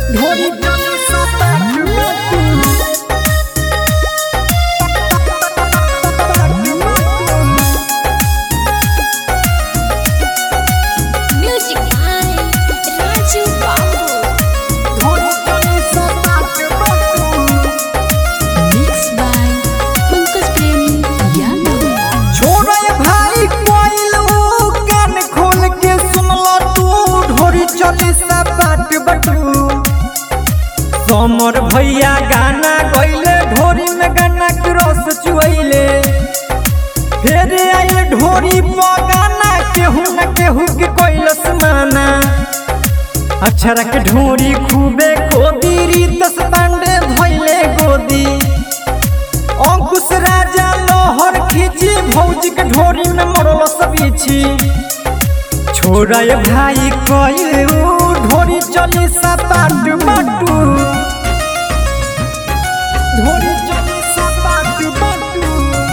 ढोरी चली सपाट बाटू Music by Raju Babu. ढोरी चली सपाट बाटू Mixed by Pankaj Premi Yadav. छोड़े भाई कोइल ऊ कान खोल के सुनला तू ढोरी चली सपाट बटू समर भैया गाना गइले ढोरी में गाना के रस चुइले फिर आइल ढोरी पर गाना केहू न केहू के कोइलस माना अक्षरा के ढोरी खूबे गोदी रीतस पांडे भइले गोदी अंकुश राजा लोहर खींची भौजी के ढोरी में मरल सबीछी छोड़ा ये भाई कइलू ढोरी चली सपाट बाटू ढोरी चली सपाट बाटू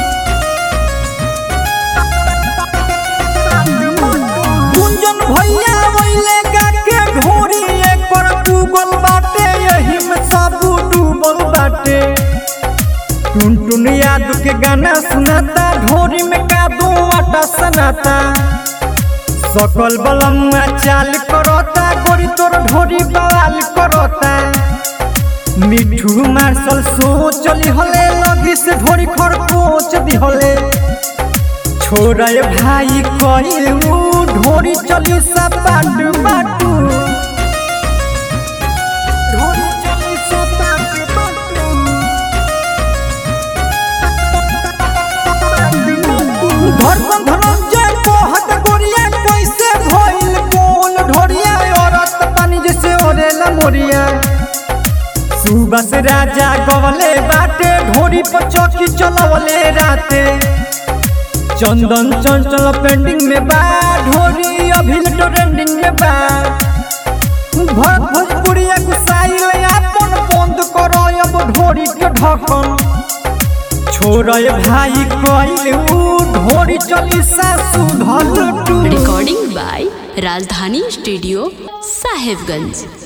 गुंजन भैया वैले के ढोरी एक पर डूबल बाटे यही में सब डूबल बाटे टुन टुन याद के गाना सुनाता ढोरी में कादू आटा सनाता सकल बलम्मा चाल करता गोरी तोर ढोरी बवाल करता मिठू मार्शल सो चली हले लगी से ढोरी खरकोच दिहले छोड़ा ये भाई कइलू ढोरी चली सपाट बाटू ढोरी चली सपाट बाटू धर्म धनंजय कोहत गोरिया कैसे भइल कोल ढोरिया औरत पानी जैसे ओरेला मोरिया सुबस राजा गवले बाटे ढोरी पर चौकी चलवले राते चंदन चंचल पेंडिंग में बा ढोरी अभी ट्रेंडिंग में बा भर भोजपुरिया गुसाइल अपन बंद करो अब ढोरी के ढकन छोड़ भाई कइलू ढोरी चली सासु धल टू Recording by Rajdhani Studio, Sahibganj.